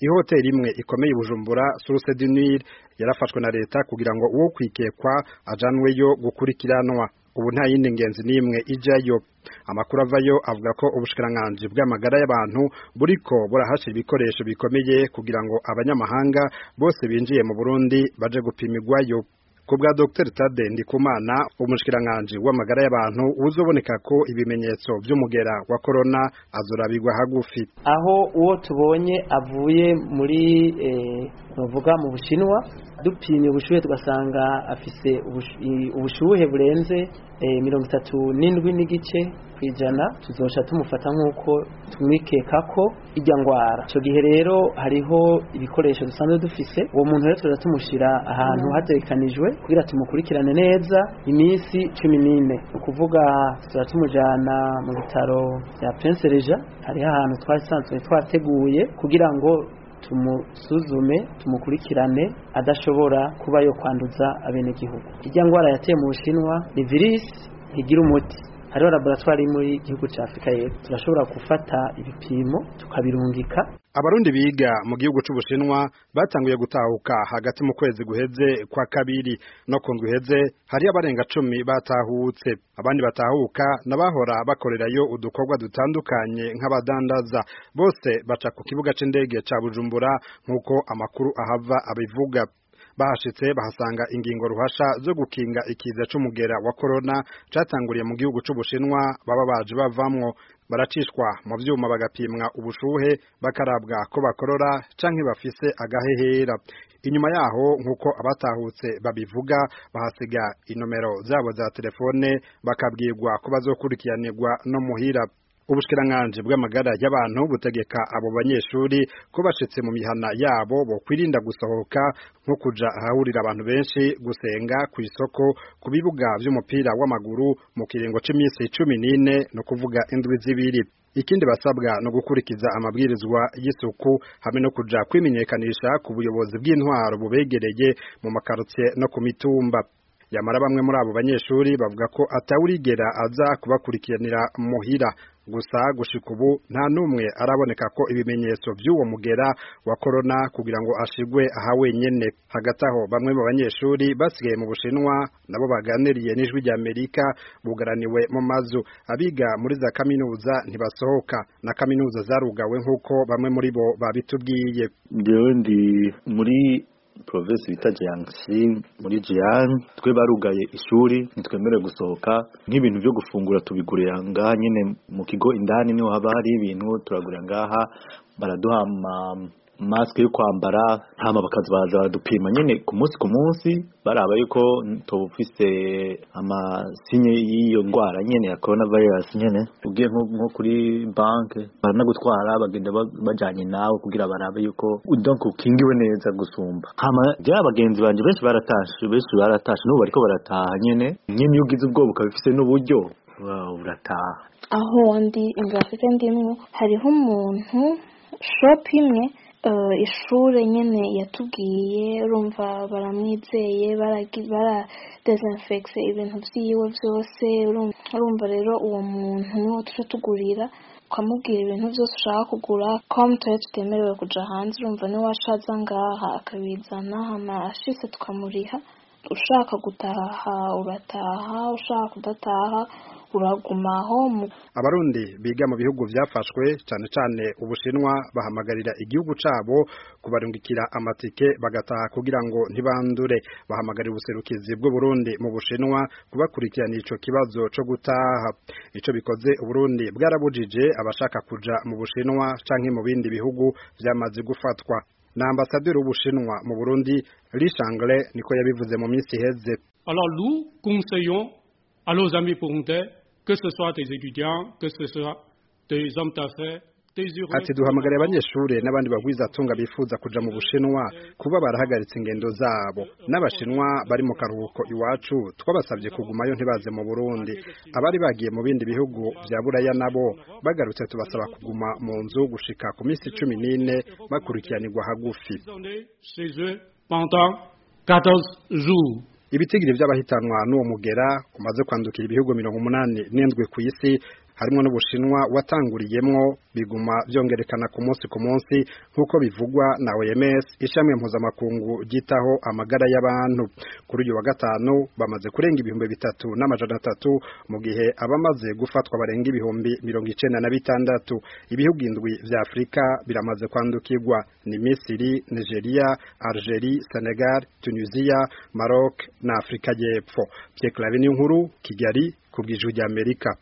ihoteli imwe ikomeye i Bujumbura Source du Nil yarafashwe na leta kugira ngo uwo kwikekwa ajanweyo gukurikiranwa ubu nta yindi ngenzi n'imwe ijayo amakuru avayo avuga ko ubushikiranganji bw'amagara y'abantu buriko burahashira ibikoresho bikomeye kugira ngo abanyamahanga bose binjiye mu Burundi baje gupimirwayo ku bwa Dr Tade Ndikumana umushikiranganji w'amagara y'abantu uzoboneka ko ibimenyetso vy'umugera wa corona azorabirwa hagufi aho uwo tubonye avuye muri eh, bavuga mu bushinwa dupimye ubushuhe tugasanga afise ubushuhe burenze mirongo itatu n'indwi n'igice ku ijana tuzoca tumufata nk'uko tumwikeka ko ijya ngwara icyo gihe rero hariho ibikoresho dusanzwe dufise uwo muntu rero tuza tumushyira ahantu hatekanijwe kugira tumukurikirane neza iminsi cumi n'ine ni ukuvuga tuza tumujyana mu bitaro bya prince reja hariho ahantu twasanzwe twateguye kugira ngo tumusuzume tumukurikirane adashobora kuba yo kwanduza abenegihugu ijya ngwara yateye mu bushinwa ni virisi ntigira umuti hariho laboratwari muri gihugu cya afurika y'epfo turashobora gufata ibipimo tukabirungika abarundi biga mu gihugu c'ubushinwa batanguye gutahuka hagati mu kwezi guheze kwa kabiri no ku ndwi iheze hariyo abarenga cumi batahutse abandi batahuka n'abahora bakorerayo udukorwa dutandukanye nk'abadandaza bose baca ku kibuga c'indege ca bujumbura nk'uko amakuru ahava abivuga bahashitse bahasanga ingingo ruhasha zo gukinga ikiza c'umugera wa corona catanguriye mu gihugu c'ubushinwa baba baje bavamwo baracishwa mu vyuma bagapimwa ubushuhe bakarabwa ko bakorora canke bafise agahehera inyuma yaho nk'uko abatahutse babivuga bahasiga inomero zabo za telefone bakabwirwa ko bazokurikiranirwa no muhira ubushikiranganji bw'amagara y'abantu butegeka abo banyeshuri ko bashitse mu mihana yabo bo kwirinda gusohoka nko kuja ahahurira abantu benshi gusenga ku isoko ku bibuga vy'umupira w'amaguru mu kiringo c'imisi cumi n'ine no kuvuga indwi zibiri ikindi basabwa no gukurikiza amabwirizwa y'isuku hamwe no kuja kwimenyekanisha ku buyobozi bw'intwaro bubegereye mu makarotiye no ku mitumba yamara bamwe muri abo banyeshuri bavuga ko atawurigera aza kubakurikiranira muhira gusa gushika ubu nta n'umwe araboneka ko ibimenyetso by'uwo mugera wa corona kugira ngo ashigwe aha wenyene hagati aho bamwe mu banyeshuri basigaye mu bushinwa nabo baganiriye n'ijwi rya amerika bugaraniwe mu mazu abiga muri za kaminuza ntibasohoka na kaminuza zarugawe nk'uko bamwe muri bo babitubwiye jewe ndi muri province bita Jiangxi muri Jiang twe barugaye ishuri ntitwemerewe gusohoka nk'ibintu byo gufungura tubigurira ngaha nyine mu kigo indani niho haba hari ibintu turagurira ngaha baraduha masike yo kwambara hama bakaza baza baradupima nyine ku munsi ku munsi baraba yuko tufise amasinye y'iyo ndwara nyene ya corona virus nyene ugiye nko kuri banke baranagutwara bagenda bajanye nawe kugira barabe yuko donc ukingiwe neza gusumba hama rya bagenzi banje benshi baratashe benshi baratashe n'ubu bariko barataha nyene nyene iyo ugize ubwoba ukaba ufise n'uburyo urataha aho ndi ingafite ndimwo hariho umuntu shop imwe ishuri nyine yatubwiye urumva baramwizeye bara dezinfegise ibintu byiwe byose urumva rero uwo muntu niwo tujya tugurira ukamubwira ibintu byose ushaka kugura ko mutoya tutemerewe kujya hanze urumva niwe washaza ngaha akabizana hama ashitse tukamuriha ushaka gutaha urataha ushaka kudataha uragumaho abarundi biga mu bihugu byafashwe cyane cyane ubushinwa bahamagarira igihugu cabo kubarungikira amatike bagataha kugira ngo ntibandure bahamagarira ubuserukizi bw'uburundi mu bushinwa kubakurikirana ico kibazo co gutaha ico bikoze uburundi bwarabujije abashaka kuja mu bushinwa canke mu bindi bihugu vyamaze gufatwa na ambasaderi w'ubushinwa mu burundi rishangle niko yabivuze mu minsi iheze alors nous conseillons à nos amis burundais que ce soit des étudiants, que ce soit des hommes d'affaires, ati duhamagariye abanyeshuri n'abandi bagwiza atunga bifuza kuja mu bushinwa kuba barahagaritse ingendo zabo n'abashinwa bari mu karuhuko iwacu twabasabye kugumayo ntibaze mu burundi abari bagiye mu bindi bihugu vya buraya nabo bagarutse tubasaba kuguma mu nzu gushika ku minsi cumi n'ine bakurikiranirwa hagufi ibitigiri vy'abahitanwa n'uwo mugera umaze kwandukira ibihugu mirongo umunani n'indwi ku isi harimo n'ubushinwa watanguriyemwo biguma byongerekana ku munsi ku munsi nk'uko bivugwa na OMS ishami mpuzamakungu ryitaho amagara y'abantu kuri uyu wa gatanu bamaze kurenga ibihumbi bitatu n'amajana atatu mu gihe abamaze gufatwa barenga ibihumbi mirongo icenda na bitandatu ibihugu indwi vya Afrika biramaze kwandukirwa ni Misiri Nigeria Algeria Senegal Tunisia Maroc na Afrika y'Epfo Pierre Claver nkuru Kigali ku bw'ijwi ry'Amerika